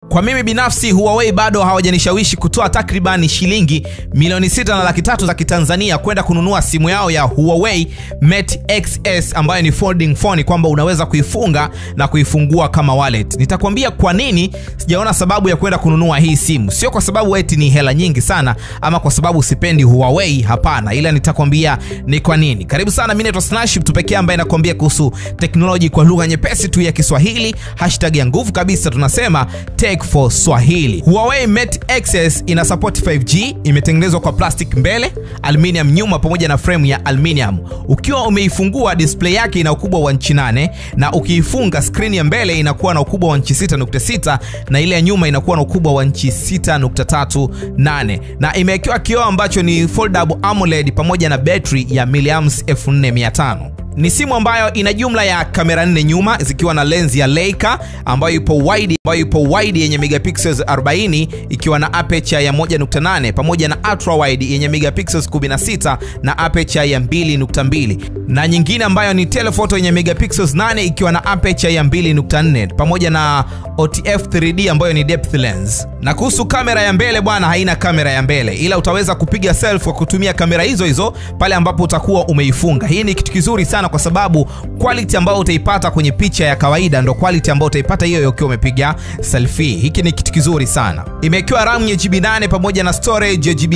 Kwa mimi binafsi Huawei bado hawajanishawishi kutoa takriban shilingi milioni sita na laki tatu za Kitanzania kwenda kununua simu yao ya Huawei Mate XS ambayo ni folding phone, kwamba unaweza kuifunga na kuifungua kama wallet. Nitakwambia kwa nini sijaona sababu ya kwenda kununua hii simu. Sio kwa sababu eti ni hela nyingi sana ama kwa sababu sipendi Huawei, hapana, ila nitakwambia ni kwa nini. Karibu sana, mimi naitwa Snash, mtu pekee ambaye nakwambia kuhusu teknoloji kwa lugha nyepesi tu ya Kiswahili. Hashtag ya nguvu kabisa tunasema Tech for Swahili. Huawei Mate XS ina support 5G, imetengenezwa kwa plastic mbele, aluminium nyuma pamoja na frame ya aluminium. Ukiwa umeifungua display yake ina ukubwa wa inchi 8 na ukiifunga screen ya mbele inakuwa na ukubwa wa inchi 6.6 na ile ya nyuma inakuwa na ukubwa wa inchi 6.38 na imewekewa kioo ambacho ni foldable AMOLED pamoja na betri ya miliamps 4500 ni simu ambayo ina jumla ya kamera nne nyuma zikiwa na lenzi ya Leica ambayo ipo wide ambayo ipo wide yenye megapixels 40 ikiwa na aperture ya 1.8 pamoja na ultra wide yenye megapixels 16 na aperture ya 2.2 na nyingine ambayo ni telephoto yenye megapixels 8 ikiwa na aperture ya 2.4 pamoja na OTF 3D ambayo ni depth lens. Na kuhusu kamera ya mbele bwana, haina kamera ya mbele, ila utaweza kupiga selfie kwa kutumia kamera hizo hizo pale ambapo utakuwa umeifunga. Hii ni kitu kizuri sana kwa sababu quality ambayo utaipata kwenye picha ya kawaida ndo quality ambayo utaipata hiyo ukiwa umepiga selfie. Hiki ni kitu kizuri sana. Imewekewa RAM ya GB 8 pamoja na storage ya GB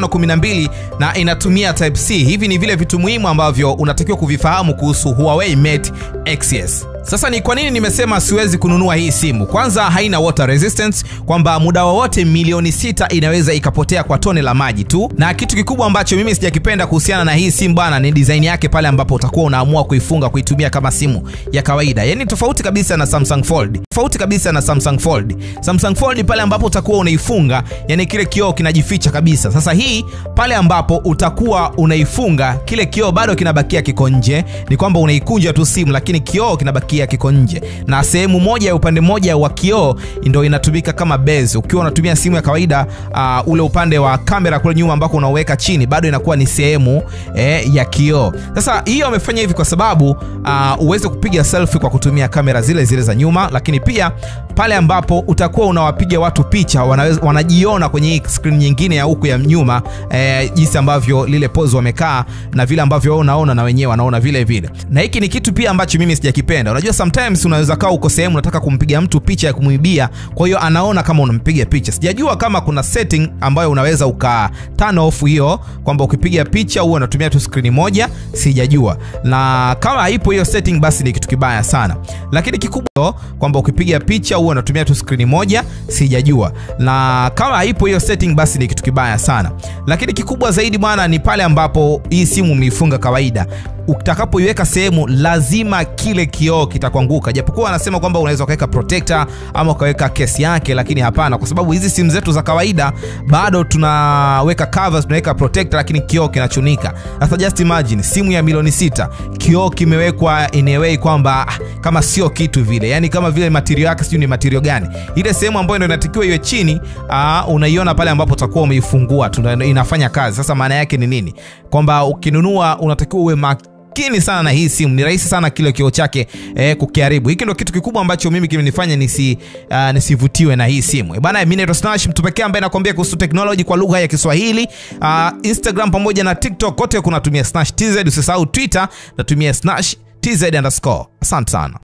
512 na inatumia type C. Hivi ni vile vitu muhimu ambavyo unatakiwa kuvifahamu kuhusu Huawei Mate XS. Sasa ni kwa nini nimesema siwezi kununua hii simu? Kwanza haina water resistance, kwamba muda wowote milioni sita inaweza ikapotea kwa tone la maji tu, na kitu kikubwa ambacho mimi sijakipenda kuhusiana na hii simu bwana ni design yake pale ambapo utakuwa unaamua kuifunga kuitumia kama simu ya kawaida, yani tofauti kabisa na Samsung Fold, tofauti kabisa na Samsung Fold. Samsung Fold pale ambapo utakuwa unaifunga, yani kile kioo kinajificha kabisa. Sasa hii pale ambapo utakuwa unaifunga, kile kioo bado kinabakia kiko nje, ni kwamba unaikunja tu simu, lakini kioo kinabaki kiko nje na sehemu moja ya upande mmoja wa kioo ndio inatumika kama base. Ukiwa unatumia simu ya kawaida uh, ule upande wa kamera kule nyuma ambako unaweka chini bado inakuwa ni sehemu eh, ya kioo. Sasa hiyo amefanya hivi kwa sababu uh, uweze kupiga selfie kwa kutumia kamera zile zile za nyuma, lakini pia pale ambapo utakuwa unawapiga watu picha wanaweza, wanajiona kwenye hii screen nyingine ya huku ya nyuma eh, jinsi ambavyo lile pose wamekaa na vile ambavyo wewe unaona na wenyewe wanaona vile vile, na hiki ni kitu pia ambacho mimi sijakipenda. Unajua sometimes unaweza kaa uko sehemu unataka kumpiga mtu picha ya kumwibia, kwa hiyo anaona kama unampiga picha. Sijajua kama kuna setting ambayo unaweza uka turn off hiyo kwamba ukipiga picha huwa unatumia tu screen moja, sijajua. Na kama haipo hiyo setting, basi ni kitu kibaya sana, lakini kikubwa kwamba ukipiga picha huwa unatumia tu screen moja, sijajua. Na kama haipo hiyo setting, basi ni kitu kibaya sana, lakini kikubwa zaidi bwana ni pale ambapo hii simu umeifunga kawaida utakapoiweka sehemu lazima kile kioo kitakuanguka, japokuwa anasema kwamba unaweza ukaweka protector ama ukaweka kesi yake, lakini hapana, kwa sababu hizi simu zetu za kawaida bado tunaweka covers, tunaweka protector, lakini kioo kinachunika. Sasa just imagine simu ya milioni sita, kioo kimewekwa in a way kwamba kama sio kitu vile, yani kama vile material yake sijui ni material gani, ile sehemu ambayo ndio inatakiwa iwe chini, unaiona pale ambapo utakuwa umeifungua inafanya kazi. Sasa maana yake ni nini? Kwamba ukinunua unatakiwa uwe makini sana na hii simu. Ni rahisi sana kile kioo chake eh, kukiharibu. Hiki ndio kitu kikubwa ambacho mimi kimenifanya nisi uh, nisivutiwe na hii simu. Bana, mimi naitwa Snash, mtu pekee ambaye nakwambia kuhusu technology kwa lugha ya Kiswahili. Uh, Instagram pamoja na TikTok kote kunatumia Snash TZ. Usisahau Twitter natumia Snash TZ underscore. Asante sana.